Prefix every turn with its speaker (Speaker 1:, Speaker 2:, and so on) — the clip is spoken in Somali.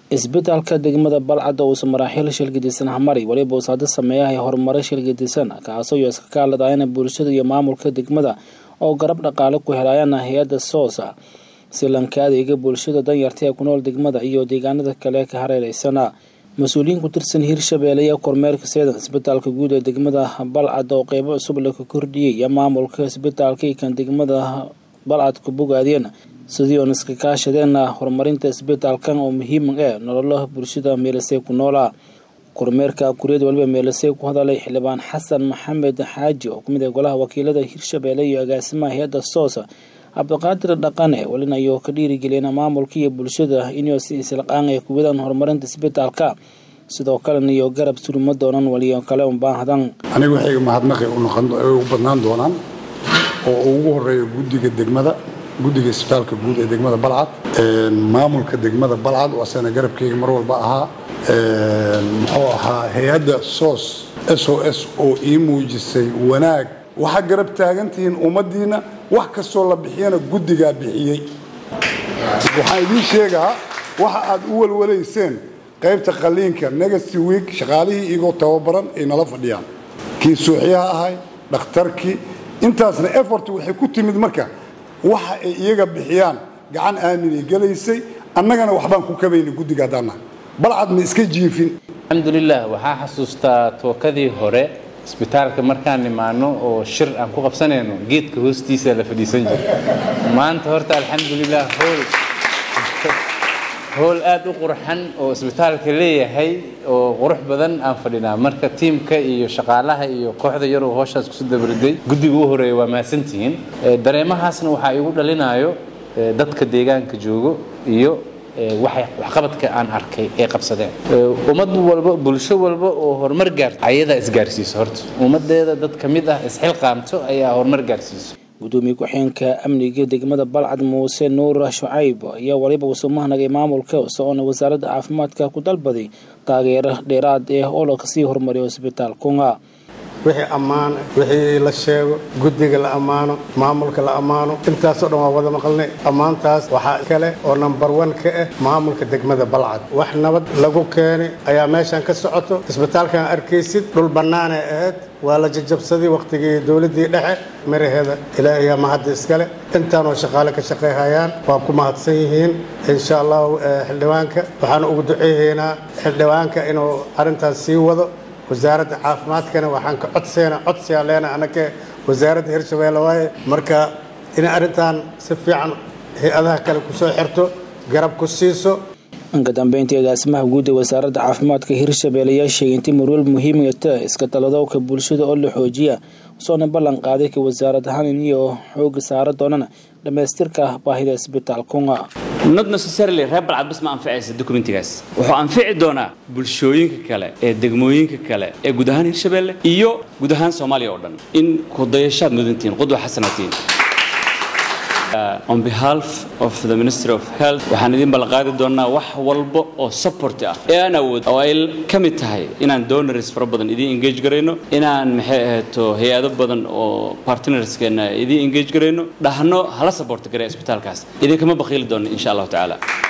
Speaker 1: isbitaalka degmada balcad oo uusa maraaxiil shilgadisan hamari weliba uu saado sameeyahay horumaro shilgadisan kaasoo iyo iska kaaladayana bulshada iyo maamulka degmada oo garab dhaqaale ku helaayana hay-adda soosa si lanka adeega bulshada danyarta ee ku nool degmada iyo deegaanada kale ka hareereysana mas-uuliyiin ku tirsan hirshabeelle iyo kormeerka seedan isbitaalka guud ee degmada balcad oo qeybo cusub la ka kordhiyey iyo maamulka isbitaalka kan degmada balcad ku bogaadeen sidii oon iska kaashadeenna horumarinta isbitaalkan oo muhiim ee nololaha bulshada meelasey ku noolaa kormeerka kuriyad waliba meelasey ku hadalay xildhibaan xasan maxamed xaaji oo kamid ah golaha wakiilada hirshabeelle iyo agaasimaha hay-adda soosa cabdiqaadir dhaqane welina ayuu ka dhiirigeliyeen maamulka iyo bulshada inuu si islaqaan ay kuwadaan horumarinta isbitaalka sidoo kalena iyo garab suruma doonan waliyo kale unbaahdan
Speaker 2: aniga waxay mahadnaqi u badnaan doonaan oo ugu horeeya guddiga degmada guddiga isbitaalka guud ee degmada balcad maamulka degmada balcad oo asana garabkeyga mar walba ahaa muxuu ahaa hay-adda sos s o s oo ii muujisay wanaag waxaa garab taagantihiin ummaddiinna wax kastoo la bixiyana guddigaa bixiyey waxaan idiin sheegaa waxa aad u walwalayseen qaybta qaliinka negasty week shaqaalihii igoo tababaran ay nala fadhiyaan kii suuxyaha ahay dhakhtarkii intaasna effort waxay ku timid marka waxa ay iyaga bixiyaan gacan aaminay gelaysay annagana waxbaan ku kabayna guddiga haddaanna balcad ma iska jiifin
Speaker 3: alxamdulilah waxaa xasuustaa tookadii hore isbitaalka markaan nimaano oo shir aan ku qabsanayno geedka hoostiisa la fadhiisan jira maanta horta alxamdulilah hool howl aada u qurxan oo isbitaalka leeyahay oo qurux badan aan fadhinaa marka tiimka iyo shaqaalaha iyo kooxda yaroo hooshaas kusu dabariday guddiga u horeeya waa mahadsantihiin dareemahaasna waxaa igu dhalinayo dadka deegaanka joogo iyo waxqabadka aan arkay ee qabsadeen ummad walba bulsho walba oo horumar gaarto ayadaa isgaarsiiso horta ummadeeda dad ka mid ah isxilqaamto ayaa horumar gaarsiiso
Speaker 1: gudoomiye ku-xeenka amniga degmada balcad muuse nuur shucayb ayaa waliba uusoo mahnagay maamulka isagoona wasaaradda caafimaadka ku dalbaday taageero dheeraad ah oo la kasii horumariyo isbitaalkunga
Speaker 4: wixii ammaan wixii la sheego guddiga la ammaano maamulka la ammaano intaasoo dhan waa wada maqalnay ammaantaas waxaa kale oo nambar wan ka ah maamulka degmada balcad wax nabad lagu keenay ayaa meeshan ka socoto isbitaalkan arkaysid dhul bannaanay ahayd waa la jajabsaday wakhtigii dowladdii dhexe miraheeda ilaahiyaa mahadda iskale intaanoo shaqaale ka shaqayhayaan waa ku mahadsan yihiin insha allahu xildhibaanka waxaanu ugu duceeyeynaa xildhibaanka inuu arrintaas sii wado wasaaradda caafimaadkana waxaan ka codseena codsiyaa leena anake wasaaradda hirshabeelle waaye marka inay arrintan si fiican hay-adaha kale kusoo xirto garab ku siiso
Speaker 1: dhanka dambeyntii agaasimaha guud ee wasaaradda caafimaadka hirshabeelle ayaa sheegay intii marwal muhiimata iska taladowka bulshada oo la xoojiya usoona ballan qaaday ka wasaarad ahaan iniyo xooga saara doonana dhammaystirka baahida isbitaalkunga
Speaker 5: not necessarily reer balcad bas ma anficaysa documentigaas wuxuu anfici doonaa bulshooyinka kale ee degmooyinka kale ee guud ahaan hirshabeelle iyo guud ahaan soomaaliya oo dhan in kudayashaad mudantihiin qudwa xasanatiin on behalf of the ministry of health waxaan idin ballanqaadi doonaa wax walba oo support ah ee aan awood oo ay ka mid tahay inaan donors fara badan idiin engage garayno inaan maxay ahayto hay-ado badan oo partnerskeena idiin engage garayno dhahno hala support garaya isbitaalkaas idinkama bakhiili doono insha allahu tacaala